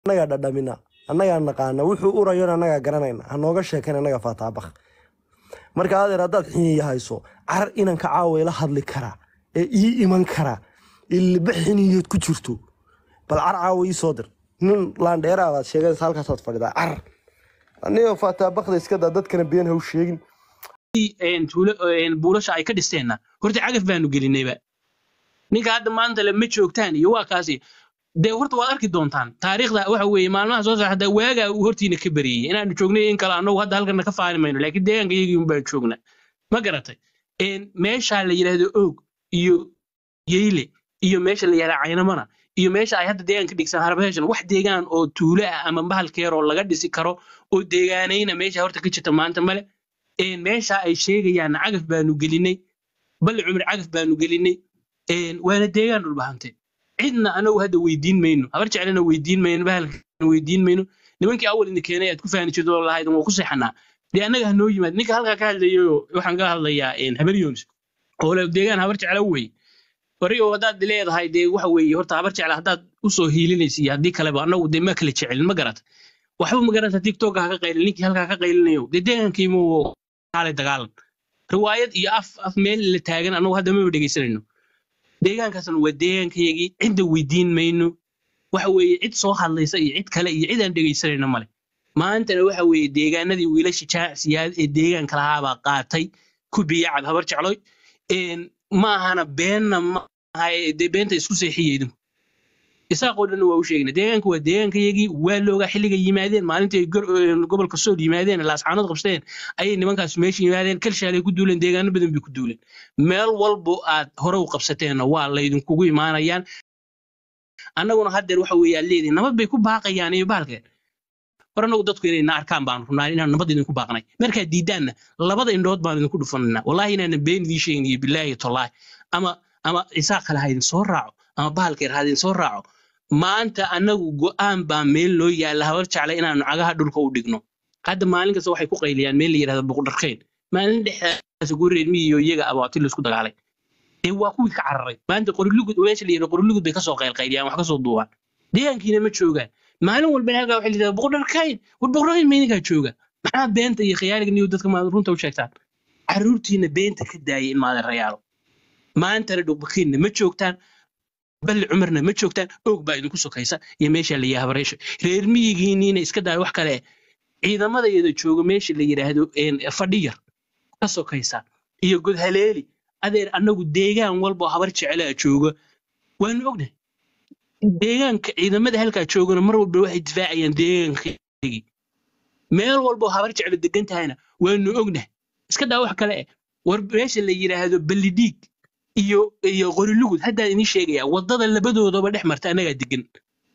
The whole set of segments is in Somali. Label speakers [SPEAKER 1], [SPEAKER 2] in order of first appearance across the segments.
[SPEAKER 1] annagaa dhadhamina annagaa naqaana wuxuu urayon annagaa garanayna ha nooga sheekayn annaga faataabak marka adeer haddaad xiniya hayso carar inanka caawa ila hadli karaa ee ii iman karaa ilba xiniyood ku jirto bal car caawa ii soo dir nin laandheeraa baad sheegaysa halkaasaad fadhidaa carar anigo faataabakda iska daa dadkana been ha u sheegin
[SPEAKER 2] een tuulo een buulasha ay ka dhisteenna horta cagaf baanu gelinayba ninka hadda maanta le ma joogtaan iyo waa kaasi dee horta waad arki doontaan taariikhda waxa weeye maalmaha soo socda waagaa uu hortiina ka bariyey inaanu joognay in kale annagu hadda halkana ka faani mayno laakiin deegaanka iyagii un baan joogna ma garatay een meeshaa la yidhaahdo oog iyo yeyle iyo meesha la yidhahdo caynamana iyo meesha ay hadda deegaan ka dhigsan harbeeshan wax deegaan oo tuulo ah ama bahalkeer oo laga dhisi karo oo deegaanayna meesha horta ka jirta maanta male een meesha ay sheegayaan cagaf baanu gelinay balli cumar cagaf baanu gelinay een waana deegaan dhulbahante cidna anagu hadda weydiin mayno habar jeclana weydiin mayno bahalkana weydiin mayno nimankii awal idin keenay aad ku faani jirto oo lahayd waa ku seexanaa dee annaga ha noo yimaad ninka halkaa ka hadlayo waxaan ka hadlayaa een habar yoonis oo le deegaan habar jecla wey wari oo haddaad leedahay dee waxa weeye horta habar jecla haddaad usoo hiilinaysa iyo haddii kaleba annagu dee ma kala jecelin ma garata waxba ma garata tiktok ha ka qaylin ninkii halkaa ka qaylinayo dee deegaankiimu kaalay dagaalan riwaayad iyo af af meel la taagan annagu hadda maba dhegaysanayno deegaankaasna waa deegaankayagii cidda weydiin mayno waxa weeye cid soo hadlaysa iyo cid kale iyo cid aan dhegaysanayno male maantana waxa weeye deegaanadii wiilasha jaacsiyaad ee deegaanka lahaabaa qaatay ku biyacab habar jecloy een maahana beenna maaha ee dee beenta isku seexiya idinku isaaqoo dhan waa u sheegna deegaanka waa deegaankayagii waa loogaa xilliga yimaadeen maalintii gor- een gobolka sool yimaadeen laascaanood qabsadeen ayay nimankaas meesha yimaadeen kalshaalay ku duuleen deegaano badan bay ku duuleen meel walbo aad hore u qabsateenna waa laydinkugu imaanayaan annaguna haddeer waxa weeye aad leedihin nabad bay ku baaqayaan iyo bahalkeen war annagu dadku inay na arkaan baanu rabnaa inaan nabad idinku baaqnay markaad diidaanna labada indhood baan idinku dhufananaa wallaahi inaanan been idiin sheegin iyo bilaahi tallaahi ama ama isaaq kale ha idin soo raaco ama bahalkeer ha idin soo raaco maanta annagu go'aan baa meel noo yaalla habar jecla inaanu cagaha dhulka u dhigno hadda maalin kasta waxay ku qayliyaan meel la yidhahdo boqdharkeyn maalin dhexdaas ugu reermi iyo iyaga abaati laisku dagaalay dee waa kuwii ka cararay maanta qorilugud meesha la yidhahdo qorilugud bay kasoo qaylqayliyaan wax kasoo duubaan deegaankiina ma joogaan maalin walbana halkaa waxay lidahdaa boqdharkeyn war boqdharkeyn meydinkaa jooga maxaa beenta iyo khiyaaliga niyo dadka maad runta u sheegtaan carruurtiina beenta ka daayay in maadan rayaalo maantana dhubakiinna ma joogtaan balli cumarna ma joogtaan oog baa idinku sokaysa iyo meesha la yidhahdo habareesho reer miyigiiniina iska daaya wax kale ciidamadayada jooga meesha la yidhaahdo een, fadhiyar ka sokaysa iyo godhaleeli adeer annagu deegaan walba oo habar jecelaa jooga waanu ognahay deegaanka ciidamada halkaa joogana mar walba waxay difaacayaan deegaankayagii meel walba oo habar jeclo degan tahayna waanu ognahay iska daa wax kale eh war meesha la yidhaahdo ballidhiig iyo iyo qorilugud haddaan idiin sheegayaa waddada labadoodaba dhex marta annagaa degan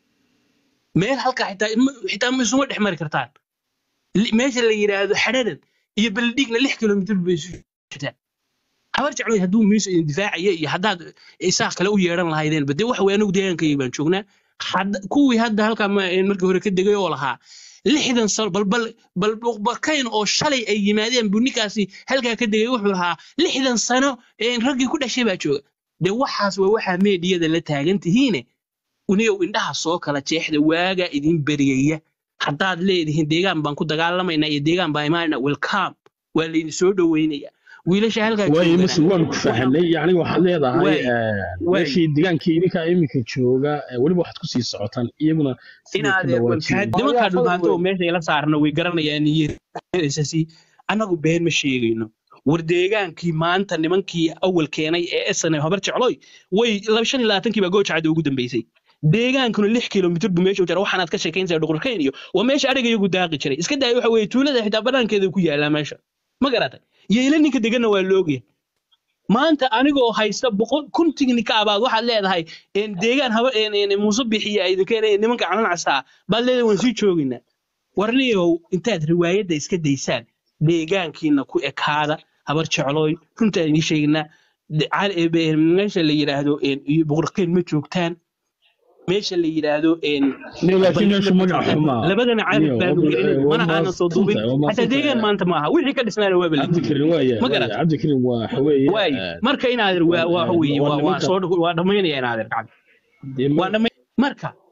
[SPEAKER 2] meel halkaa xitaa ma- xitaa ma isuma dhex mari kartaan Li- meesha la yidhaahdo xadhadan iyo ballidhiigna lix kilomitir bay isu jirtaan habar jecloy hadduu miiso idin difaacaya iyo haddaad isaaq kale u yeedhan lahaydeenba dee waxa weye anagu deegaankayga baan joognaa Hadda- kuwii hadda halkaa ma- een markii hore ka degay oo lahaa lixdan sano bal bal bal barkayn oo shalay ay yimaadeen buu ninkaasi halkaa ka degay wuxuu lahaa lixdan sano een raggii ku dhashay baa jooga dee waxaas waa waxaa meediyada la taagan tihiine uniyow indhaha soo kala jeexda waagaa idin beriyaya haddaad leedihiin deegaan baan ku dagaalamaynaa iyo deegaan baan imaanayna welcome waa laydin soo dhoweynaya wiilasha halkaa
[SPEAKER 3] waayo
[SPEAKER 2] joogana
[SPEAKER 3] mise waan ku fahanay yacni waxaad leedahay
[SPEAKER 2] Waay,
[SPEAKER 3] eh,
[SPEAKER 2] waay.
[SPEAKER 3] meeshii deegaankii idinkaa iminka jooga eh, weliba waxaad kusii socotaan iyaguna siday ka
[SPEAKER 2] inaad
[SPEAKER 3] dhawaajiyeen
[SPEAKER 2] nimankaa dhulbaanta oo meesha ila saarna way garanayaan iyosasi annagu been ma sheegayno war deegaankii maanta nimankii awal keenay ee snm habar jecloy way laba shan iyo labaatankii baa goojacada ugu dambeysay deegaankuna lix kilomitir buu meesha u jira waxaanaad ka sheekaynaysaa dhuqurkeyn iyo waa meesha adhiga iyagu daaqi jiray iska daaya waxa weeye tuulada xitaa banaankeeda ku yaallaa meesha ma garatay yeela ninka deganna waa loogyahay maanta anigoo haysta boqol kun tignika abaad waxaad leedahay een deegaan haba een een muuse bixiya ay idin keenayeen nimanka canan castaa baad leedahay waan sii joogaynaa warniyow intaad riwaayadda iska daysaan deegaankiina ku ekaada habar jeclooy runtaan idiin sheegaynaa de- cal- ee, be- meesha la yidhaahdo een, iyo boqorkeen ma joogtaan meesha la yidhaahdo een,
[SPEAKER 3] Niyo, laakiin meeshu
[SPEAKER 2] Bal-
[SPEAKER 3] magac xumaa
[SPEAKER 2] labadana carab
[SPEAKER 3] Niyo,
[SPEAKER 2] baanu
[SPEAKER 3] waa-
[SPEAKER 2] gelinay
[SPEAKER 3] waa
[SPEAKER 2] mana aanan soo duubin
[SPEAKER 3] mahadsantahay, waa
[SPEAKER 2] xataa deegaan
[SPEAKER 3] mahadsantahay.
[SPEAKER 2] maanta maaha wixii ka dhisnaana waa bala
[SPEAKER 3] cabdikarim waaya
[SPEAKER 2] Ma
[SPEAKER 3] waaya,
[SPEAKER 2] garat?
[SPEAKER 3] cabdikarim waa waxa weeye
[SPEAKER 2] waay
[SPEAKER 3] eh,
[SPEAKER 2] marka inaadir waa
[SPEAKER 3] waa-
[SPEAKER 2] waxa weeye
[SPEAKER 3] waa
[SPEAKER 2] waa waa
[SPEAKER 3] nimanka-
[SPEAKER 2] soo waa dhammaynaya inaadir gacanta
[SPEAKER 3] dee ma-
[SPEAKER 2] waa dhamay marka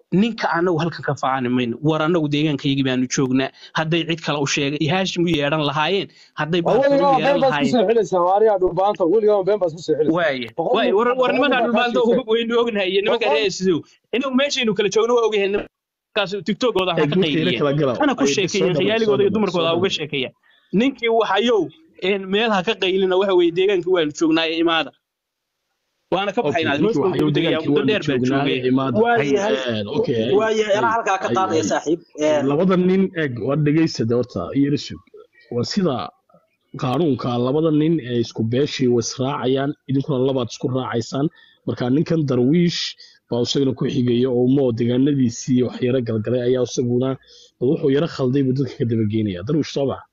[SPEAKER 2] ninka anagu halkan ka faani mayno war anagu deegaankayagii baanu joognaa hadday cid kale u sheegay haashim u yeedhan lahaayeen hadday baarfuur u
[SPEAKER 4] weligaa
[SPEAKER 2] yeedhan
[SPEAKER 4] been baad ku
[SPEAKER 2] lahaayeen
[SPEAKER 4] soo xidhaysaa waariyaa dhulbaanta weligaa been baad ku soo xidhaysaa
[SPEAKER 2] waaye
[SPEAKER 4] boqol
[SPEAKER 2] waaye
[SPEAKER 4] nin
[SPEAKER 2] war war
[SPEAKER 4] boqol nin
[SPEAKER 2] nimanka
[SPEAKER 4] baa kaa
[SPEAKER 2] dhulmaanta
[SPEAKER 4] sheegtay
[SPEAKER 2] waynu ognahay iyo nimanka
[SPEAKER 4] boqol
[SPEAKER 2] reer sidow inagu meeshaynu kala joogno waa ogyahay nimankaas tiktokooda ha
[SPEAKER 3] eeg
[SPEAKER 2] ka
[SPEAKER 3] marka ila
[SPEAKER 2] qayliyeen
[SPEAKER 3] kala gala
[SPEAKER 2] hana ku
[SPEAKER 3] ay soo
[SPEAKER 2] sheekeeyeen
[SPEAKER 3] dhameey soo
[SPEAKER 2] khiyaaligooda iyo
[SPEAKER 3] dhameey soo
[SPEAKER 2] dumarkooda ha uga
[SPEAKER 3] dhameey
[SPEAKER 2] sheekeeya ninkii waxayow een meel ha ka qaylina waxa weeye deegaankii waanu joognaa ee imaada waana ka
[SPEAKER 3] okay
[SPEAKER 2] baxaynaa
[SPEAKER 3] ninkii
[SPEAKER 2] hoos baan
[SPEAKER 3] waxayuu
[SPEAKER 2] kugu degayaa
[SPEAKER 3] degaankii
[SPEAKER 2] muddo
[SPEAKER 3] waanu
[SPEAKER 2] dheer baan
[SPEAKER 3] joognaaye
[SPEAKER 2] joogay
[SPEAKER 3] imaada
[SPEAKER 5] waayahay
[SPEAKER 3] Een, okay ay
[SPEAKER 5] waayahay
[SPEAKER 3] ay
[SPEAKER 5] anaa halkaa ka
[SPEAKER 3] ay
[SPEAKER 5] qaadaya
[SPEAKER 3] ay
[SPEAKER 5] saaxiib Een,
[SPEAKER 3] labada nin eeg waa dhegaysada horta iyara sug waa sida qaanuunka labada nin ee isku beeshii way israacayaan idinkuna labaad isku raacaysaan marka ninkan darwiish baa isagana ku xigaya oo moo deegaanadiisii wax yaro galgalay ayaa isaguna bal wuxuu yaro khalday buu dadka ka dabageynaya darwiish soo baxa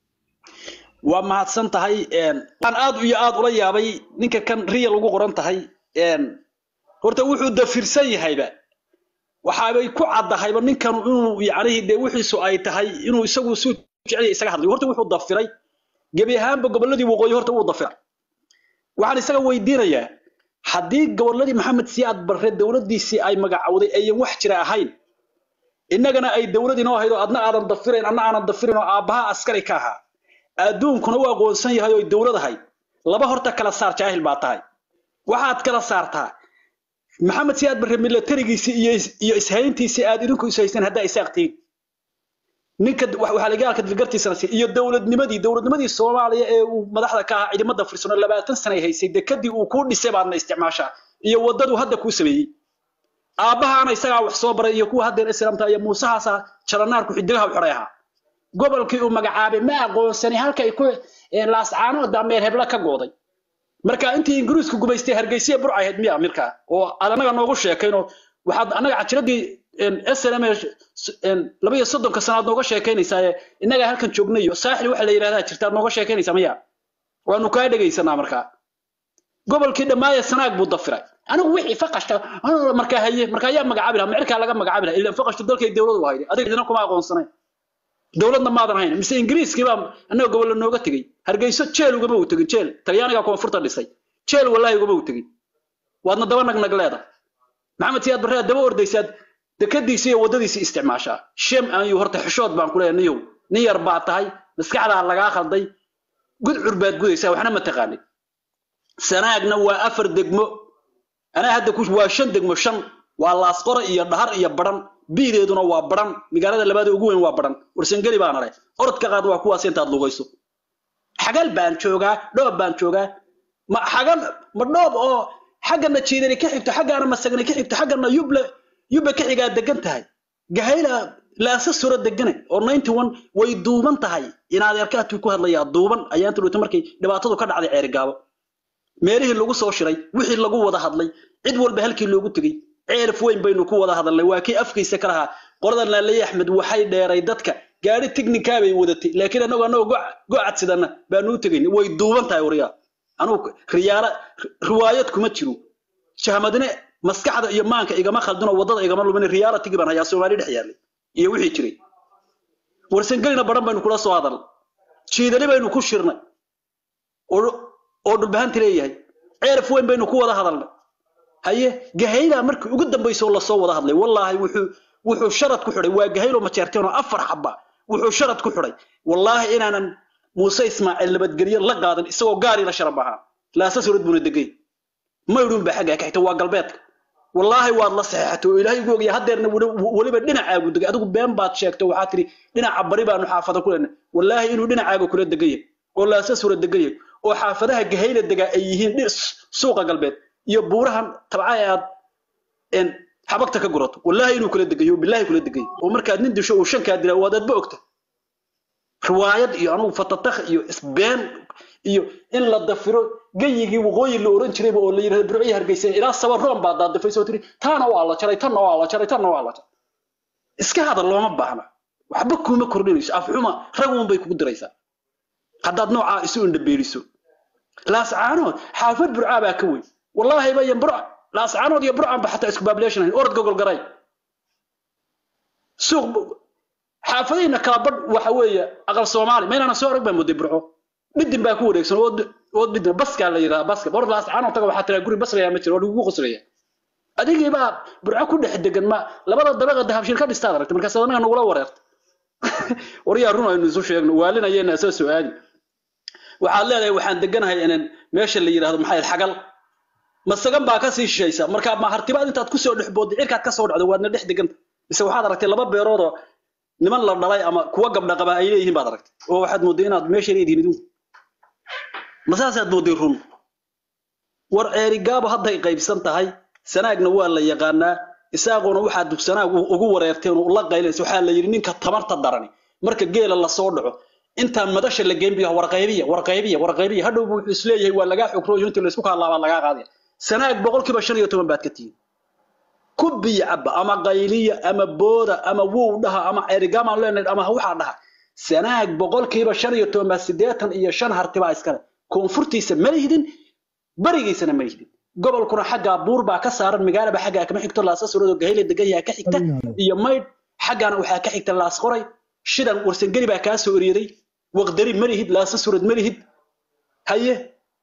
[SPEAKER 5] waa mahadsan tahay Een, waxaan aad iyo aad ula yaabay ninka kan real ugu qoran tahay Een, horta wuxuu dafirsan yahayba waxaabay ku caddahayba ninkan inuu yacnihii dee wixiisu ay tahay inuu isagu suu jecel yahay isaga hadlayo horta wuxuu dafiray gebi ahaanba gobolladii waqooyi horta wuu dafiray waxaan isaga weydiinayaa haddii gobolladii maxamed siyaad barre dowladdiisii ay magacowday ayan wax jira ahayn innagana ay dowlad inoo ahayd oo adna aadan dafirayn adna aanan dafirin oo aabbaha askari ka ahaa adduunkuna u aqoonsan yahay oo dowlad ahayd laba horta kala saar jaahil baa tahay waxaad kala saartaa maxamed siyaad barre milatarigiisii iyo is- iyo ishayntiisii aad idinku ishaysteen haddaa isaaqtiin ninka wax- waxaa lagaalka dilgartiisana si iyo dowladnimadii dowladnimadii soomaaliya ee uu madaxda ka ahaa ciidamada firsano labaatan sana ay haysay dekadii uu kuu dhisay baadna isticmaashaa iyo wadaduu hadda kuu sameeyey aabbahaana isagaa wax soo baray iyo kuwa haddeer islaamta iyo muusahaasa jalanaarku xidigaha u xidhay ahaa gobolkii uu magacaabay ma aqoonsani halkay ku ee, laascaano dameer hebla ka gooday marka intii ingiriisku gumaystay hargeysa burcay ahayd miya mirkaa oo aad annaga noogu sheekaynoo waxaad annaga cajiradii slm laba iyo soddonka sanaad nooga sheekaynaysaa ee innagaa halkan joognay iyo saaxil waxa la yidhahdaa jirta aad nooga sheekaynaysaa miya waanu kaa dhegaysanaa markaa gobolkii dhammaaye sanaag buu dafiray anigu wixii faqashta ah, markaa haye markaa ayaa magacaabi lahaa micirkaa laga magacaabi lahaa ilaan faqashtu dalkay dowlad u hayday adiga idina kuma aqoonsanayn dowladna maadan hayn mise ingiriiskii baa annaga gobollo nooga tegey hargeyso jeel ugama u tegin jeel talyaaniga koonfurta dhisay jeel wallaahi ugama u tegin waadna daba nagnag leedahay maxamed siyaad barre aad daba ordaysaad dekadiisi iyo waddadiisi isticmaashaa shem aanyu horta xishood baan ku leeyahay niyow nin yar baa tahay maskaxdaa lagaa khalday gudcur baad gudaysaa waxna ma taqaanid sanaagna waa afar degmo anaa hadda ku waa shan degmo shan waa laasqora iyo dhahar iyo baran biideeduna waa baran magaalada labaad ee ugu weyn waa baran warsangeli baan aray orodka qaad waa kuwaas intaad lugayso xagal baan joogaa dhoob baan joogaa ma xagal ma dhoob oo xaggana jiidani ka xigto xaggaana masagani ka xigto xaggana yuble yubbe ka xigaa degan tahay gahayla laasa sura degane oo ninety one way duuban tahay inaad erkaatuu ku hadlayaa duuban ayaa inta dhowta markay dhibaatadu ka dhacday ceerigaabo meelihii lagu soo shiray wixii lagu wada hadlay cid walba halkii loogu tegey ceelaf weyn baynu ku wada hadalnay waa kii afkiisa ka lahaa qolada laaley axmed waxay dheeray dadka gaari tignikaa bay wadatay laakiin annagu annagoo gocad sidana baanu u tegayn way duuban tahay waryaa anugu riyaala riwaayad kuma jiro jahmadine maskaxda iyo maanka igama khaldinoo waddada igama lumin riyaalatigi baan hayaa soomaali dhex yaallay iyo wixii jiray warsangelina baran baynu kula soo hadalnay jiidani baynu ku shirnay oo oo dhulbahanti leeyahay ceelaf weyn baynu ku wada hadalnay haye gahayla markii ugu dambaysa oo lasoo wada hadlay wallaahi wuxuu wuxuu sharad ku xidhay waa gahaylo majeerteen oo afar xaba wuxuu sharad ku xidhay wallaahi inaanan muuse ismaaciil nabadgelyo la qaadan isagoo gaari la sharab ahaa laasa surad buuna degay maydhuun baa xaggaa ka xigta waa galbeedka wallaahi waad la saxeexatay oo ilaahay ugu ogaya haddeerna weliba dhinacaagu degay adigu been baad sheegtay waxaa tidhi dhinaca bari baanu xaafada ku leenay wallaahi inuu dhinacaaga kula degaya oo laasa sura degaya oo xaafadaha gahayla degaa ay yihiin suuqa galbeed iyo buurahan tabca ee aad xabagta ka gurato wallaahi inuu kula degayo bilaahi kula degayo oo markaad nin disho uu shankaa dilaa waad adba ogta riwaayad iyo anugu fatatakh iyo isbeen iyo in la dafiro gayigii waqooyi la oran jirayba oo la yidhahdo burciyi hargeysa ilaa sabaroon baa daadafaysa oo tiri taana waa la jaray tanna waa la jaray tanna waa la jaray iska hadal looma baahna waxba kuma kordhinayso afxuma raguun bay kugu diraysaa haddaad noocaa isu indhabeeliso laascaanood xaafad burcaa baa ka weyn wallaahi bayan burca laascaanood iyo burcan ba xataa isku baableeshan hayn orod gogol garay suuq xaafadayna kala badh waxa weeye aqal soomaali maynana soo arag baa mooday burco dhidin baa ku wareegsan oo dhidin baskaa la yidhaha baska orod laascaanood taga waxaa tiraa guri baslayaa ma jiro oo lagugu qoslaya adigii baa burco ku dhex degan ma labada dabaqa dahabshiil ka dhistaad aragtay markaas anaga nagula wareerta waryaa run aynu isu sheegno waalinayeenaa soo soo aadi waxaad leedahay waxaan deganahay inan meesha la yidhaahdo maxay ahayd, xagal masagan baa kasii shishaysa marka ma hartibaad intaad kusoo dhex boodday cirkaad kasoo dhacdo waadna dhex deganta mise waxaad aragtay laba beeroodoo niman la dhalay ama kuwa gabdha qaba ay leeyihiin baad aragtay oo waxaad moodday inaad meesha leedihiin idinku ma saasaad moodday run war ceerigaabo hadday qaybsan tahay sanaagna waa la yaqaanaa isaaquna waxaa dugsanaag u- ugu wareerteen oo la qaylaysa waxaa la yidhi ninka tamarta darani marka geela lasoo dhaco intaan madasha la geyn biyo warqaybiya warqaybiya warqaybiya hadhow buu wuxuu isleeyahay waa lagaa xogroyo intii laysku kaalaabaa lagaa qaadaya sanaag boqolkiiba shan iyo toban baad ka tihiin ku biyo caba ama qayliya ama booda ama wow dhaha ama ceerigaama leenayd ama waxaa dhaha sanaag boqolkiiba shan iyo toban baa siddeetan iyo shan hartibaa iskale koonfurtiisa ma lihidin barigiisana ma lihidin gobolkuna xaggaa buur baa ka saaran magaalaba xaggaa kama xigto laasasurodo gahayle degan yaha ka xigta iyo maydh xaggaana waxaa ka xigta laas qoray shidan warsangeli baa kaa soo eryaday waqdari ma lihid laasasurad ma lihid haye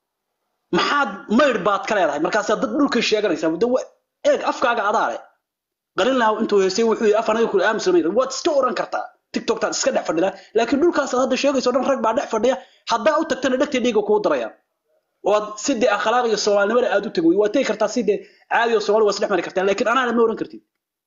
[SPEAKER 5] maxaad maydh baad ka leedahay markaasaa dad dhulkii sheeganaysaa muddo wa- eeg afkaaga adaa leh qalinlahaw intuu heystay wuxuu yidhi afanaga kule aamusamayn waad iska oran kartaa tiktoktaad iska dhex fadhidaa laakiin dhulkaasaad hadda sheegayso dhan rag baa dhex fadhiya haddaa u tagtana dhegtay dhiiga kuu darayaan oo aad sidee akhlaaq iyo soomaalinimada aad u tegi wey waad tegi kartaa sidee caadi oo soomaali waa isdhex mari kartaa laakiin anaana ma oran kartid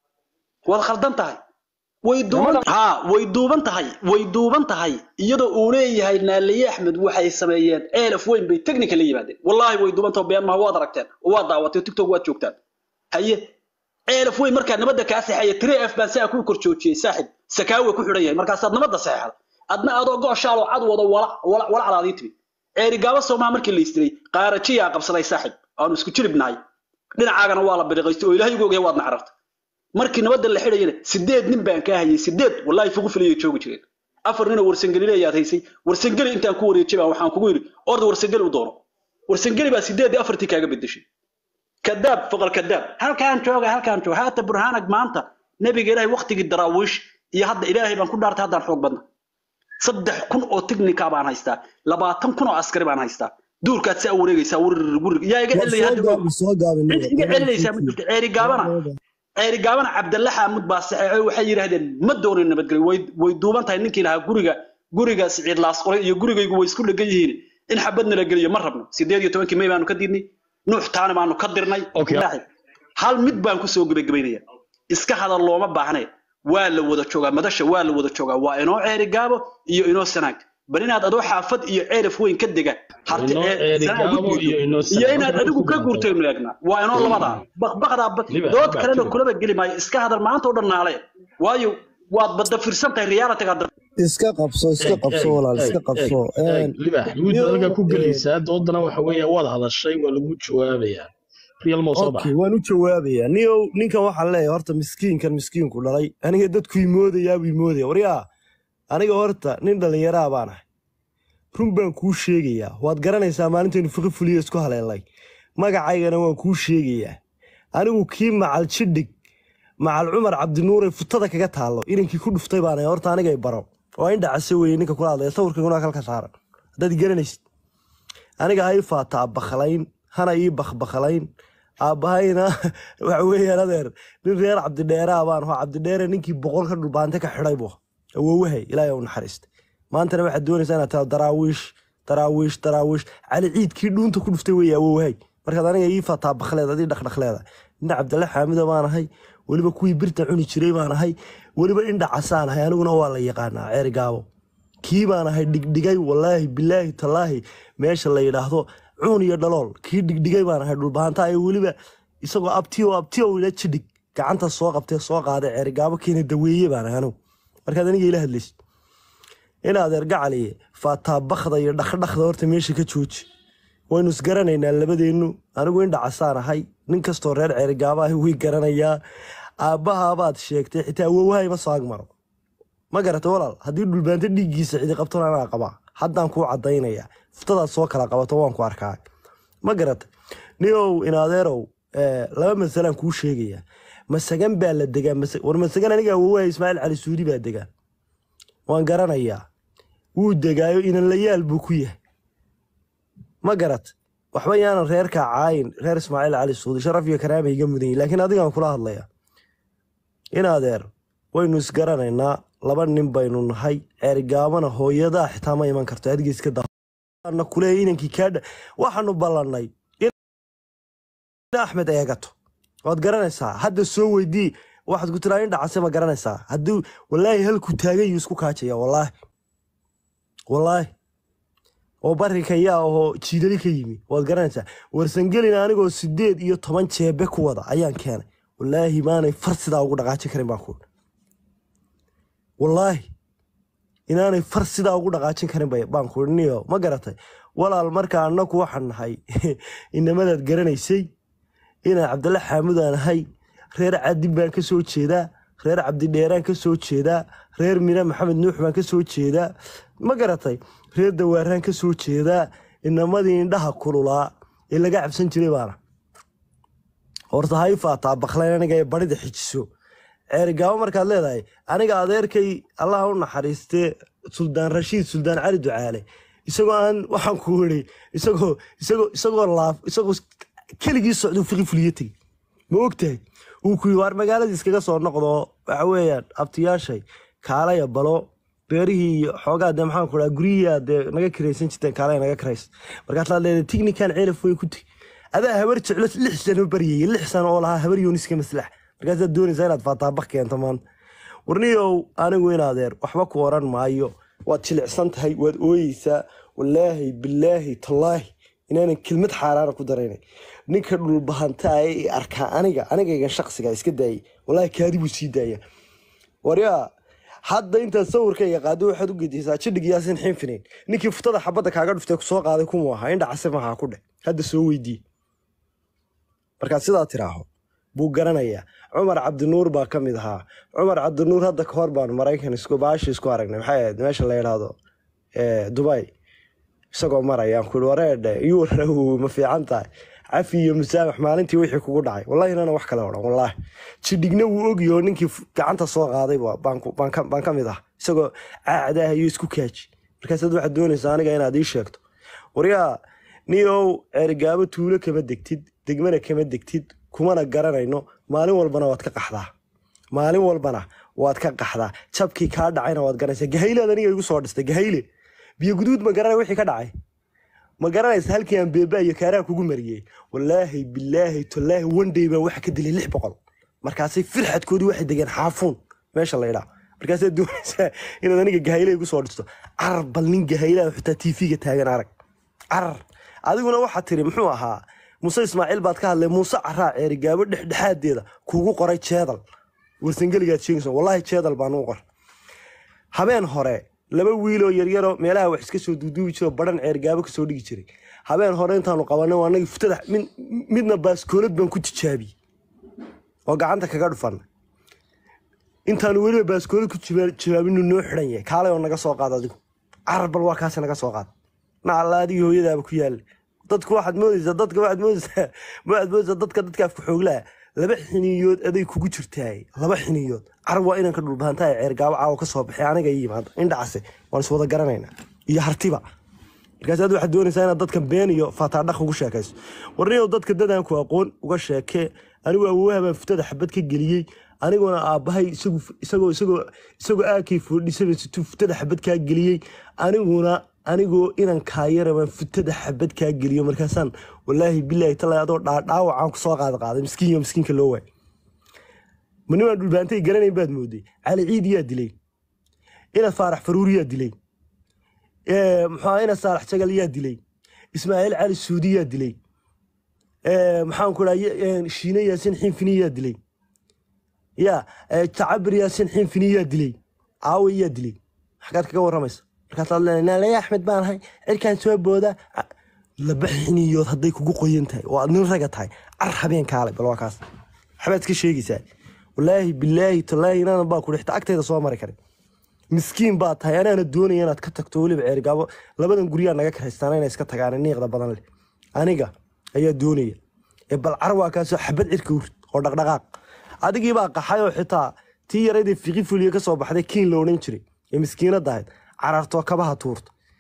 [SPEAKER 5] waad khaldan tahay way duuban ha way duuban tahay way duuban tahay iyadoo uu leeyahay naaliye axmed waxay sameeyeen eelaf weyn bay technical la yimaadeen wallaahi way duuban tahay been maha waad aragteen oo waad daawatay tiktok waad joogtaan haye eelaf weyn markaa nabadda kaa saxeeya tiri f baan saa kuu kor joojiyey saaxib sakaawe ku xidhan yahay markaasaad nabadda saxeexda adna adoo go'shaaloo cad wado walac walac walacdaadii timi ceerigaabo soomaa markii la isdiray qaarajiyaa qabsaday saaxib aanu isku jilibnahay dhinacaagana waa la biriqaystay oo ilaahay ugu ogyahay waad nacarartay markii nabadda la xidhayana sideed nin baan kaa hayay sideed wallaahi fugu filiyay joogi jireen afar ninoo warsangeli leeyaad haysay warsangeli intaan ku wareejay baan waxaan kugu yidhi orda warsangeli u doono warsangeli baa sideed iyo afartii kaaga bedeshay kadaab foqol kadaab halkaan jooga halkaan jooga haata burhaanag maanta nebiga ilaahay waktigii daraawiish iyo hadda ilaahay baan ku dhaartay haddaan xoog badna saddex kun oo tiknika baan haystaa labaatan kun oo askari baan haystaa duurkaad saa wareegaysaa wurir wurir yaa iga celaya hadda og
[SPEAKER 1] soo gaabin
[SPEAKER 5] cid iga celinaysaa ma jirto ceeri gaabana ceeri gaabana cabdalle xaamud baa saxeexay waxay yidhaahdeen ma doonin nabadgelyo way way duuban tahay ninkii lahaa guriga guriga siciid laasqoray iyo gurigaygu way isku dhegan yihiin in xabad nala geliyo ma rabno sideed iyo tobankii may baanu ka diidnay nuux taani baanu ka dirnay
[SPEAKER 3] Okay.
[SPEAKER 5] Ilaahay. hal mid baan kusoo gebagabaynaya iska hadal looma baahnee waa la wada joogaa madasha waa la wada joogaa waa inoo ceeri gaabo iyo inoo sanaag bal inaad adoo xaafad iyo ceeraf weyn ka dega harti
[SPEAKER 3] Inoo
[SPEAKER 5] ee-
[SPEAKER 3] ceeri
[SPEAKER 5] sanaag u
[SPEAKER 3] gaabo
[SPEAKER 5] diido.
[SPEAKER 3] iyo inoo
[SPEAKER 5] iyo
[SPEAKER 3] sanaag.
[SPEAKER 5] inaad adigu ka guurtaynu eegnaa waa inoo labadaa baqbaqdaa ba-
[SPEAKER 3] Liba,
[SPEAKER 5] dood
[SPEAKER 3] liba,
[SPEAKER 5] kalena
[SPEAKER 3] liba.
[SPEAKER 5] kulaba geli maayo iska hadal maanta oo dhan naale waayo waad badda firsan tahay realitiga
[SPEAKER 1] iska qabso iska qabso walaal iska qabso Een,
[SPEAKER 3] libax mid
[SPEAKER 1] Yo,
[SPEAKER 3] halka ku
[SPEAKER 1] eh,
[SPEAKER 3] gelaysaa doodana waxa weeye waad hadashay waa lagu jawaabayaa real moo soo
[SPEAKER 1] okay
[SPEAKER 3] baxa
[SPEAKER 1] waan u jawaabayaa niyow ninkan waxaan leeyahay horta miskiinkan miskiinku dhalay aniga dadku imoodayaa buu imoodaya waryaa aniga horta nin dhallinyaraa baan ahay run baan kuu sheegayaa waad garanaysaa maalintaynu fiqi fuliyo isku haleelnay magacaygana waan kuu sheegayaa anigu kii macal jidhig macal cumar cabdinuure futada kaga taallo inankii ku dhuftay baan ahay horta anigay baro waa in dhacase weeye ninka kula hadlaya sawirkayguna halka saaran haddaad garanaysid aniga ha ii faataa bakhlayn hana ii bakbaklayn aabbahayna waxa weeyaan adeer nin reer cabdidheeraa baan aho cabdidheere ninkii boqolka dhulbaante ka xidhay bu awowahay ilaahay u naxariistay maantana waxaad doonaysaa inaad taa daraawiish daraawiish daraawiish cali ciidkii dhuunta ku dhuftay weeye awowahay markaad aniga ii fataa bakleed adii dhaqdhaqleeda ina cabdalle xaamido baan ahay weliba kuwii birta cuni jiray baan ahay weliba indha casaan ahay aniguna waa la yaqaanaa ceeri gaabo kii baan ahay dhigdhigay walaahi bilaahi tallaahi meesha la yidhaahdo cuun iyo dhalool kii dhigdhigay baan ahay dhulbaanta ay weliba isagoo abtiyo abtiyo ila jidhig gacanta soo qabtee soo qaaday ceerigaabo keena daweeye baan ahay anigu markaad aniga ila hadlaysid in adeer gacaliye faataa bakda iyo dhaqdhaqda horta meesha ka jooji waynu isgaranaynaa labadeennu anigu indha casaan ahay nin kastoo reer ceerigaabo ahi way garanayaa aabbahaabaad sheegtay xitaa awowahay ma soo agmaro ma garata walaal haddii dhulbaanto dhiiggiisa cidi qabtona anaa qabaa haddaan kuu caddaynaya fuftadaad soo kala qabato waan ku arkaa ma garata niow inadeerow eh, laba masalaan kuu sheegaya masagan baa la degaa masa- war masagan aniga awowaha ismaaciil cali suudi baa degaa waan garanayaa wuu degaayo inanlayaal buu ku yahay ma garat waxba yaanan reerka caayin reer ismaaciil cali suudi sharaf iyo karaama iga mudan yihin laakiin adigaan kula hadlaya in adeer waynu isgaranaynaa laba nin baynu nahay ceerigaabana hooyadaa xitaa ma iman karto adiga iska daana kuleeya inankii kaadha waxaanu ballannay in axmed eegato waad garanaysaa hadda soo weydii waxaad ku tiraa indha case ma garanaysaa hadduu walaahi halku taagan yuu isku kaajaya walaahi walaahi oo barika yaa ahoo jiidali ka yimi waad garanaysaa warsangelin anigoo sideed iyo toban jeebe ku wada ayaan keenay walaahi maanay far sidaa ugu dhaqaajin karin baan ku walaahi inaanay far sidaa ugu dhaqaajin karin bay- baan ku niyo ma garatay walaal marka annaku waxaan nahay inamadaad garanaysay inaan cabdalla xaamud aan ahay reer cadin baan ka soo jeedaa reer cabdidheeraan ka soo jeedaa reer mire maxamed nuux baan ka soo jeedaa ma garatay reer dawaaraan ka soo jeedaa inamadii indhaha kululaa ee laga cabsan jiray baana horta ha i faataa baklayn aniga ee barida xijiso ceerigaabo markaad leedahay aniga adeerkay allaha u naxariistee suldaan rashiid suldaan cali ducaale isagoo aan waxaan ku iri isagoo isagoo isagoo laaf isagoo keligii socduu fiqi fuliyo tegi ma ogtahay uu ku yii waar magaaladii iskaga soo noqdo waxa weeyaan abtiyaashay kaalaya balo beerihii iyo xoogaa dee maxaan ku dhaha guryihi dee naga kiraysan jirteen kaalaya naga kiraysa markaasaad leedahay tignikan ceelaf way ku tegi adaa habar jeclo lix sano baryayay lix sano oo lahaa habar yooniska maslax markaasaad doonaysaa inaad faataabak keento maanta warniyow anigu in adeer waxba ku oran maayo waad jilicsan tahay waad ooyeysaa walaahi bilaahi tallaahi inaanan kelmad xaaraana ku daraynay ninka dhulbahantaa ee i arkaa aniga anigaygan shaqsiga iska daayay walaahi kaadi buu sii daaya waryaa hadda intaad sawirkayga qaado waxaad u gedisaa jidhig yaasin xinfinayn ninkii futada xabadda kaaga dhuftay kusoo qaaday kumuu ahaa indha case mahaa ku dheh hadda soo weydii markaad sidaa tiraaho buu garanayaa cumar cabdinuur baa ka mid ahaa cumar cabdinuur hadda ka hor baan maraykan isku baashi isku aragnay maxay ahayd meesha la yidhaahdo eh, dubai isagoo marayaan kuhi wareedhe yuuraw ma fiican tahay cafi iyo musaamax maalintii wixii kugu dhacay wallahi inana wax kale odhan wallaahi jidhigna wuu ogyaho ninkii f- gacanta soo qaaday ba- baan ku- baan ka- baan ka mid ah isagoo caacdaah iyo isku kaaji markaasaad waxaad doonaysaa aniga inaad ii sheegto waryaa niyow ceerigaabo tuulo kama degtid degmana kama degtid kumana garanayno maalin walbana waad ka qaxdaa maalin walbana waad ka qaxdaa jabkii kaa dhacayna waad garanaysaa gahaylead aniga igu soo dhistay gahayle biyo guduud ma garanay wixii ka dhacay ma garanaysa halkii aan beebaa iyo kaaraha kugu mariyey walaahi bilaahi tolaahi wandhay baan waxa ka dilay lix boqol markaasay firxadkoodii waxay degeen xaafuun meesha la yidhaa markaasaad doonaysaa inaad aniga gahayle igu soo dhisto carar bal nin gahaylaa xitaa tv-ga taagan arag carar adiguna waxaa tiri muxuu ahaa muuse ismaaciil baad ka hadlay muuse caraa ceerigaabo dhexdhexaadeeda kugu qoray jeedal warsangeligaad sheegayso wallaahi jeedal baan u qor habeen hore laba wiiloo yaryaroo meelaha wax iska soo duuduubi jiro baran ceergaabo kasoo dhigi jiray habeen hore intaanu qabanay waa anagii futada mid- midna baaskoolad baan ku tijaabiyey oo gacanta kaga dhufan intaanu weliba baaskoolad ku jiba- jibaabinu noo xidhan yahay kaalay oo naga soo qaad adigu carar bal waa kaasi naga soo qaad nacalla adigii hooyadaaba ku yaalla dadku waxaad moodaysaa dadka waxaad moodaysaa waxaad moodaysaa dadka dadka afka xooglaha laba xiniyood aday kugu jirtaay laba xiniyood carab waa inanka dhulbahantaa ee ceergaabo caawa ka soo baxay aniga ii yimaado indhacase waan iswada garanaynaa iyo hartiba markaasaad waxaad doonaysaa inaad dadka been iyo faataadhaq ugu sheekayso warniyow dadka dadaanku aqoon uga sheekee anigu awoowaha baan futada xabad ka geliyey aniguna aabbahay isagu isagoo isagoo isagoo aakay foodhisabaysatuu futada xabad kaa geliyey aniguna anigoo inan kaayara baan futada xabad kaa geliyo markaasaan walaahi bilaahi talaa adoo dhaa- dhaawacaan kusoo qaada qaaday miskiin iyo miskiinka loo waay ma nimaan dhulbaantay garanayn baad mooday cali ciid yaa dilay ina faarax faruur yaa dilay Eh, muxuu ahaa ina saalax jagal yaa dilay ismaaciil cali suudi yaa dilay Eh, maxaan ku dhaha shiine yaasin xinfini yaa dilay ya eh, tacabir yaasin xinfini yaa dilay caawi yaa dilay xagaad kaga waramaysa markaasaad leenahay naalaya axmed baan ahay cirkaan soo booda Ah, laba xiniyood hadday kugu qoyan tahay oo aad nin raga tahay car habeen kaalay bal waa kaas waxbaad iska sheegaysaa walaahi bilaahi tallaahi inaanan baa ku dhixta agtayda soo mari karin miskiin baa tahay anaana doonaya inaad ka tagto weliba ceergaabo labadan guryaa naga karaystaan inay iska tagaan niiqda badan leh aniga ayaa doonaya ee bal carwaa kaasoo xabad cirka urid oo dhaqdhaqaaq adigii baa qaxay oo xitaa tii yaraydee fiqi fuliye ka soo baxday kiin la odhan jiray ee miskiinada ahayd carartoo kabaha tuurta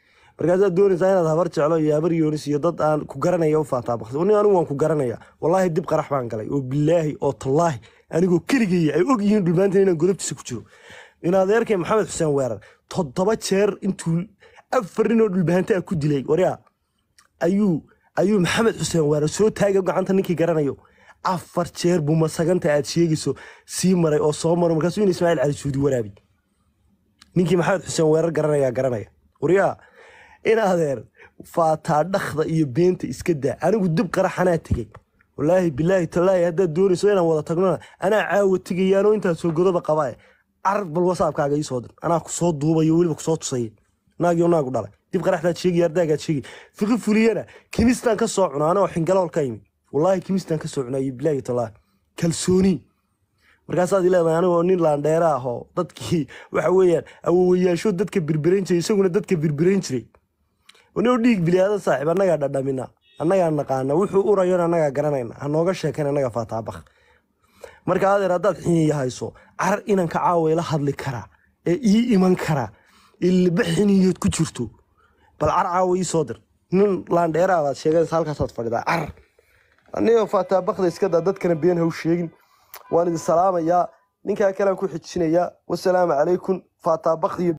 [SPEAKER 1] markaasaad doonaysaa inaad habar jeclo iyo habar yoonis iyo dad aan ku garanaya u faataabaqsi nin anigu waan ku garanaya wallaahi dib qarax baan galay oo bilaahi oo tallaahi anigoo keligaya ay og yihiin dhulmaantan inaan godobtiisa ku jiro in adeerkay maxamed xuseen weerar toddoba jeer intuu afar nin oo dhulbahanta ah ku dilay waryaa ayuu ayuu maxamed xuseen weerar soo taagay gacanta ninkii garanayo afar jeer buu masaganta aad sheegayso sii maray oo soo maro markaasuu in ismaaciil cali suudi waraabi ninkii maxamed xuseen weerar garanaya garanaya waryaa in adeer faataa dhakda iyo beenta iska daa anigu dib qaraxanaa tegey walaahi bilaahi tallaahi haddaad doonayso inaan wada tagnona anaa caawa tegayaanoo intaad soo godoba qabaa carab bal wasaabkaaga ii soo dir anaa ku soo duubayo weliba kusoo tusaya naagio naagu dhalay dib qaraxdaad sheegaya ardaagaad sheegay fiqi fuliyana kimistaan ka soo cuna anoo xingalool ka yimid wallaahi kimistaan ka soo cunaayo bilaahi tallaahi kalsooni markaasaad ileedahay anigoo nin laandheera ah oo dadkii waxa weeyaan awowayaasho dadka birbirayn jiray isaguna dadka birbirayn jiray noo dhiig biliaadan saaxiib annagaa dhadhamina annagaa naqaana wuxuu urayon annagaa garanayna ha nooga sheekayn annaga faataabaq marka adeer haddaad xiniya hayso carar inanka caawa ila hadli karaa ee ii iman karaa ilba xiniyood ku jirto bal car caawa ii soo dir nin laandheeraa baad sheegaysa halkaasaad fadhidaa carar aniga faataabaqda iska daa dadkana been ha u sheegin waan idin salaamayaa ninkaa kalean ku xijinayaa wasalaamu calaykum faataabaqdiyo